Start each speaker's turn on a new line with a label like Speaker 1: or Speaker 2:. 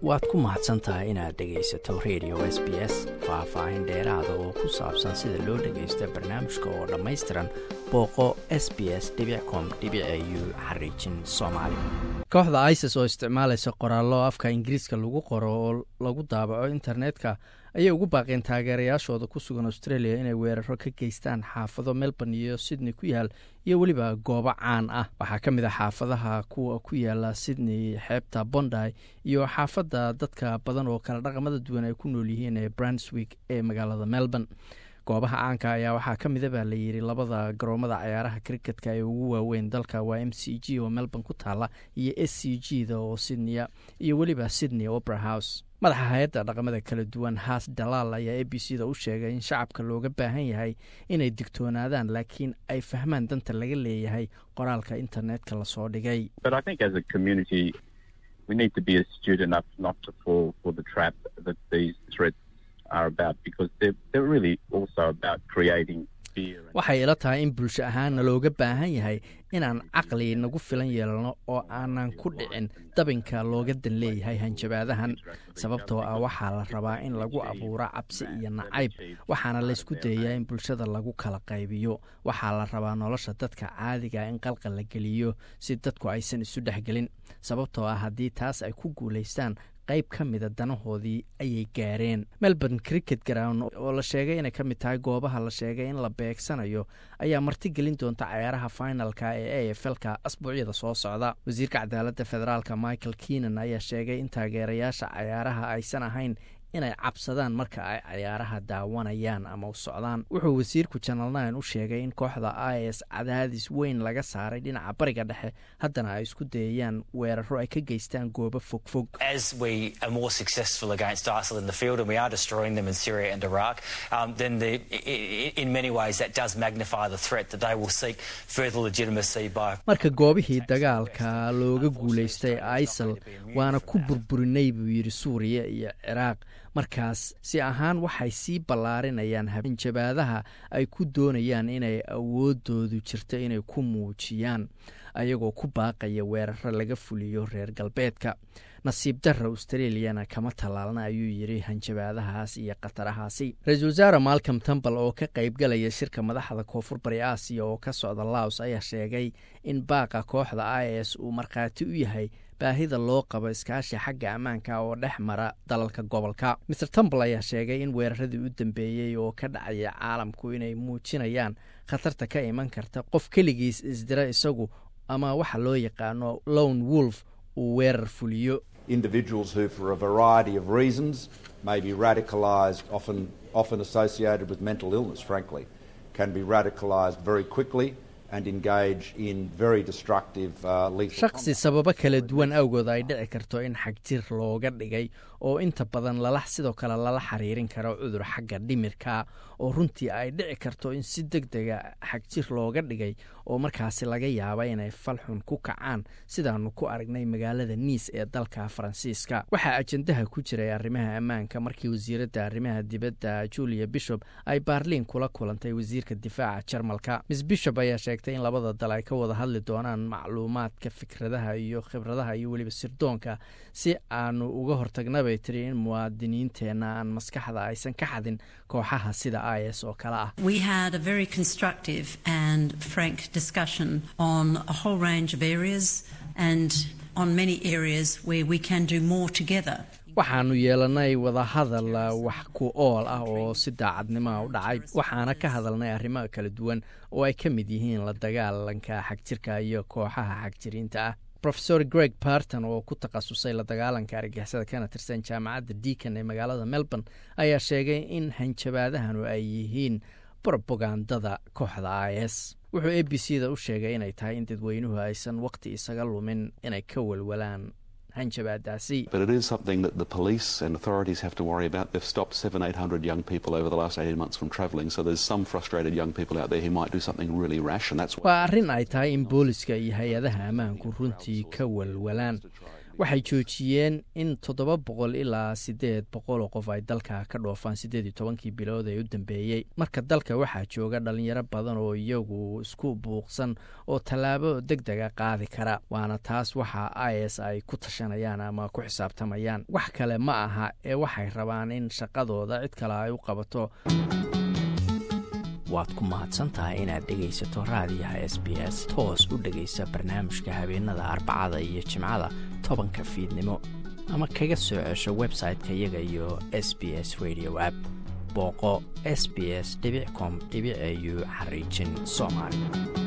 Speaker 1: waad ku mahadsan tahay inaad dhegaysato radio s b s faah-faahin dheeraada oo ku saabsan sida loo dhagaysto barnaamijka oo dhammaystiran booqo s b s com u xariijin soomaali kooxda isis oo isticmaalaysa qoraallo afka ingiriiska lagu qoro oo lagu daabaco internetka ayay ugu baaqeen taageerayaashooda ku sugan australia inay weeraro ka geystaan xaafado melbourne iyo sydney ku yaal iyo weliba goobo caan ah waxaa ka mid ah xaafadaha kuwa ku yaala sydney xeebta bonday iyo xaafadda dadka badan oo kala dhaqamada duwan ay ku nool yihiin ee brunswick ee magaalada melbourne goobaha caanka ayaa waxaa ka mida baa layidhi labada garoomada cayaaraha criketka ee ugu waaweyn dalka waa m c g oo melbourne ku taala iyo s c g da oo sydneya iyo weliba sydney opera house madaxa hay-adda dhaqamada kala duwan haas dalaal ayaa a b c da u sheegay in shacabka looga baahan yahay inay digtoonaadaan laakiin ay fahmaan danta laga leeyahay qoraalka internetka lasoo dhigay waxay ila tahay in bulsho ahaanna looga baahan yahay inaan caqli nagu filan yeelno oo aanan ku dhicin dabinka looga dan leeyahay hanjabaadahan sababtoo ah waxaa la rabaa in lagu abuuro cabsi iyo nacayb waxaana laysku dayayaa in bulshada lagu kala qaybiyo waxaa la rabaa nolosha dadka caadiga in qalqal la geliyo si dadku aysan isu dhexgelin sababtoo ah haddii taas ay ku guulaystaan qayb ka mida danahoodii ayay gaareen melbourne cricket ground oo la sheegay inay ka mid tahay goobaha la sheegay in la beegsanayo ayaa martigelin doonta cayaaraha finalka ee a f lka asbuucyada soo socda wasiirka cadaaladda federaalka michael keenan ayaa sheegay in taageerayaasha cayaaraha aysan ahayn inay cabsadaan marka ay cayaaraha daawanayaan ama u socdaan wuxuu wasiirku janal nine u sheegay in kooxda i s cadaadis weyn laga saaray dhinaca bariga dhexe haddana ay isku dayayaan weeraro ay ka geystaan goobo fogfog marka goobihii dagaalka looga guulaystay isal waana ku burburinay buu yidhi suuriya iyo ciraaq markaas si ahaan waxay sii ballaarinayaan hanjabaadaha ay ku doonayaan inay awoodoodu jirto inay ku muujiyaan ayagoo ku baaqaya weeraro laga fuliyo reer galbeedka nasiib darra australiana kama tallaalna ayuu yidhi hanjabaadahaas iyo khatarahaasi ra-iisul wasaare malcom tambal oo ka qaybgalaya shirka madaxda koonfur bari aasiya oo ka socda laos ayaa sheegay in baaqa kooxda i s uu markhaati u yahay baahida loo qabo iskaashi xagga ammaanka oo dhex mara dalalka gobolka maer tambal ayaa sheegay in weeraradii u dambeeyey oo ka dhacaya caalamku inay muujinayaan khatarta ka iman karta qof keligiis isdira isagu ama waxa loo yaqaano lone wolf uu weerar fuliyo
Speaker 2: individuals who for a variety of reasons may be radicalised often, often associated with mental illness frankly can be radicalised very quickly
Speaker 1: shakhsi sababo kala duwan awgood ay dhici karto in xagjir looga dhigay oo inta badan lala sidoo kale lala xiriirin karo cudur xagga dhimirka oo runtii ay dhici karto in si deg dega xagjir looga dhigay oo markaasi laga yaaba inay falxun ku kacaan sidaanu ku aragnay magaalada niis ee dalka faransiiska waxaa ajandaha ku jiray arrimaha ammaanka markii wasiiradda arrimaha dibadda julia bishop ay baarliin kula kulantay wasiirka difaaca jarmalka miss bishop ayaa sheegtay in labada dal ay ka wada hadli doonaan macluumaadka fikradaha iyo khibradaha iyo weliba sirdoonka si aanu uga hortagna bay tiri in muwaadiniinteenna aan maskaxda aysan ka xadin kooxaha sida i s oo kale ah waxaanu yeelanay wadahadal wax ku ool ah oo si daacadnimoa u dhacay waxaana ka hadalnay arrimo kala duwan oo ay ka mid yihiin la dagaalanka xagjirka iyo kooxaha xagjiriinta ah rofesor greg barton oo ku takhasusay la dagaalanka argixisada kana tirsan jaamacadda deacon ee magaalada melbourne ayaa sheegay in hanjabaadahanu ay yihiin brobagandada kooxda i s wuxuu a b c da u sheegay inay tahay in dadweynuhu aysan waqti isaga lumin inay ka walwalaan hanjabaadaasi
Speaker 3: But it is something that the police and authorities have to worry about. They've stopped seven, eight hundred young people over the last 18 months from travelling, so there's some frustrated young people out there who might do something really rash, and that's why.
Speaker 1: waa arrin ay tahay in booliska iyo hay-adaha ammaanku runtii ka walwalaan waxay joojiyeen in toddoba boqol ilaa siddeed boqoloo qof ay dalka ka dhoofaan siddeed iyo tobankii bilood ee u dambeeyey marka dalka waxaa jooga dhalinyaro badan oo iyagu isku buuqsan oo tallaabo deg dega qaadi kara waana taas waxa i s ay ku tashanayaan ama ku xisaabtamayaan wax kale ma aha ee waxay rabaan in shaqadooda cid kale ay u qabato waad ku mahadsantahay inaad dhegaysato raadiyaha s b s toos u dhegaysa barnaamijka habeenada arbacada iyo jimcada tobanka fiidnimo ama kaga soo cesho website-ka iyaga iyo s b s radio app booqo s b s com au xariijin soomaali